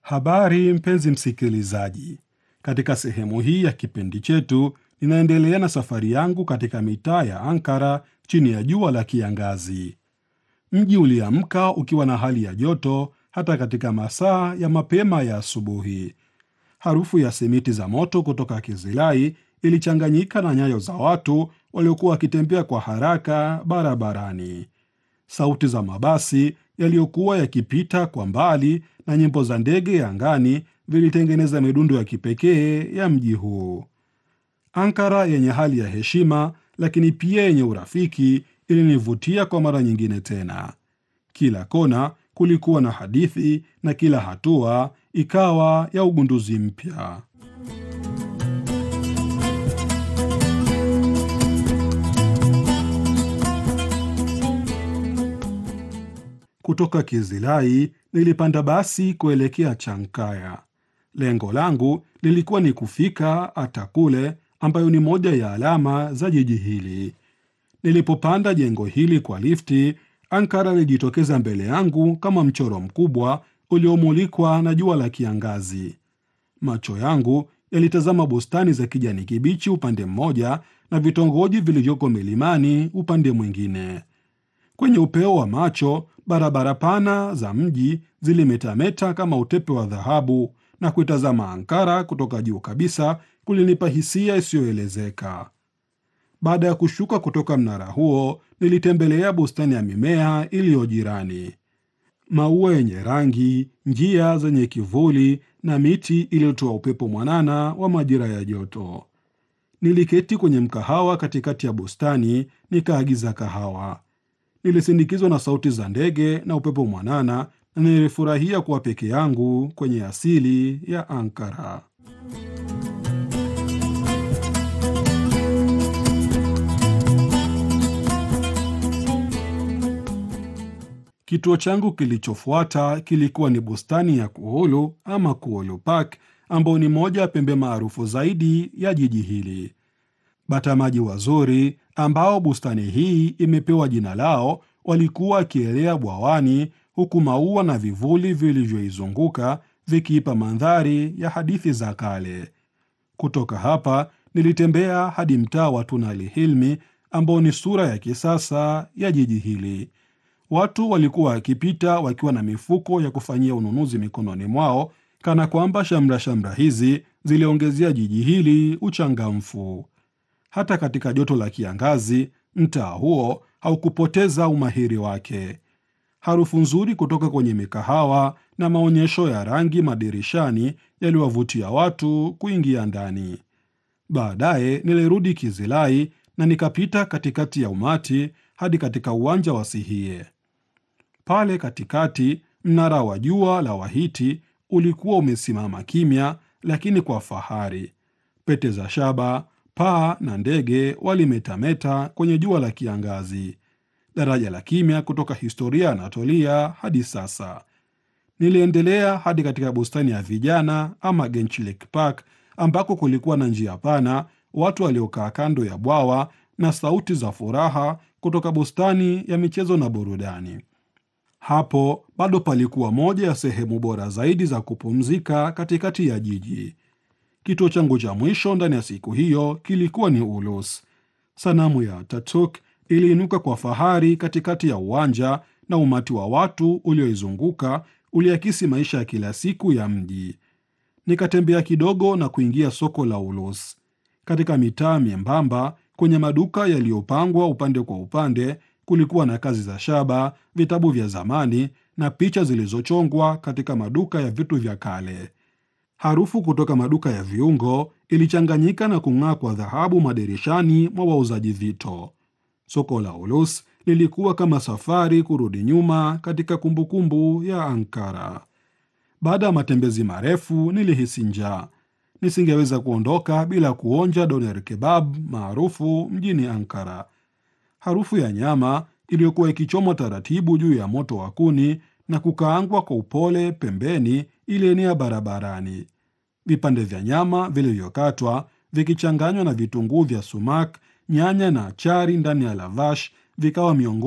Habari mpenzi msikilizaji, katika sehemu hii ya kipindi chetu ninaendelea na safari yangu katika mitaa ya Ankara chini ya jua la kiangazi. Mji uliamka ukiwa na hali ya joto hata katika masaa ya mapema ya asubuhi. Harufu ya simiti za moto kutoka Kizilai ilichanganyika na nyayo za watu waliokuwa wakitembea kwa haraka barabarani. Sauti za mabasi yaliyokuwa yakipita kwa mbali na nyimbo za ndege angani vilitengeneza midundo ya kipekee ya mji huu. Ankara yenye hali ya heshima lakini pia yenye urafiki ilinivutia kwa mara nyingine tena. Kila kona kulikuwa na hadithi na kila hatua ikawa ya ugunduzi mpya. Kutoka Kizilai nilipanda basi kuelekea Chankaya. Lengo langu lilikuwa ni kufika Atakule, ambayo ni moja ya alama za jiji hili. Nilipopanda jengo hili kwa lifti, Ankara ilijitokeza mbele yangu kama mchoro mkubwa uliomulikwa na jua la kiangazi. Macho yangu yalitazama bustani za kijani kibichi upande mmoja na vitongoji vilivyoko milimani upande mwingine. Kwenye upeo wa macho, barabara pana za mji zilimetameta kama utepe wa dhahabu, na kuitazama Ankara kutoka juu kabisa kulinipa hisia isiyoelezeka. Baada ya kushuka kutoka mnara huo, nilitembelea bustani ya mimea iliyo jirani. Maua yenye rangi, njia zenye kivuli na miti iliyotoa upepo mwanana wa majira ya joto. Niliketi kwenye mkahawa katikati ya bustani, nikaagiza kahawa. Nilisindikizwa na sauti za ndege na upepo mwanana, na nilifurahia kuwa peke yangu kwenye asili ya Ankara. Kituo changu kilichofuata kilikuwa ni bustani ya Kuhulu ama Kuhulu Park, ambayo ni moja ya pembe maarufu zaidi ya jiji hili. Batamaji wazuri ambao bustani hii imepewa jina lao walikuwa wakielea bwawani, huku maua na vivuli vilivyoizunguka vikiipa mandhari ya hadithi za kale. Kutoka hapa nilitembea hadi mtaa wa Tunali Hilmi ambao ni sura ya kisasa ya jiji hili. Watu walikuwa wakipita wakiwa na mifuko ya kufanyia ununuzi mikononi mwao, kana kwamba shamra shamra hizi ziliongezea jiji hili uchangamfu. Hata katika joto la kiangazi, mtaa huo haukupoteza umahiri wake. Harufu nzuri kutoka kwenye mikahawa na maonyesho ya rangi madirishani yaliwavutia watu kuingia ndani. Baadaye nilirudi Kizilai na nikapita katikati ya umati hadi katika uwanja wa Sihie. Pale katikati, mnara wa jua la Wahiti ulikuwa umesimama kimya, lakini kwa fahari. Pete za shaba, paa na ndege walimetameta kwenye jua la kiangazi. Daraja la kimya kutoka historia ya Anatolia hadi sasa. Niliendelea hadi katika bustani ya vijana ama Gençlik Park, ambako kulikuwa na njia pana, watu waliokaa kando ya bwawa na sauti za furaha kutoka bustani ya michezo na burudani. Hapo bado palikuwa moja ya sehemu bora zaidi za kupumzika katikati ya jiji. Kituo changu cha mwisho ndani ya siku hiyo kilikuwa ni Ulus. Sanamu ya Ataturk iliinuka kwa fahari katikati ya uwanja na umati wa watu ulioizunguka uliakisi maisha ya kila siku ya mji. Nikatembea kidogo na kuingia soko la Ulus. Katika mitaa miembamba, kwenye maduka yaliyopangwa upande kwa upande, kulikuwa na kazi za shaba, vitabu vya zamani na picha zilizochongwa katika maduka ya vitu vya kale. Harufu kutoka maduka ya viungo ilichanganyika na kung'aa kwa dhahabu madirishani mwa wauzaji vito. Soko la Ulus lilikuwa kama safari kurudi nyuma katika kumbukumbu ya Ankara. Baada ya matembezi marefu, nilihisi njaa. Nisingeweza kuondoka bila kuonja doner kebab maarufu mjini Ankara. Harufu ya nyama iliyokuwa ikichomwa taratibu juu ya moto wa kuni na kukaangwa kwa upole pembeni ilienea barabarani. Vipande vya nyama vilivyokatwa vikichanganywa na vitunguu vya sumak, nyanya na achari ndani ya lavash vikawa miongoni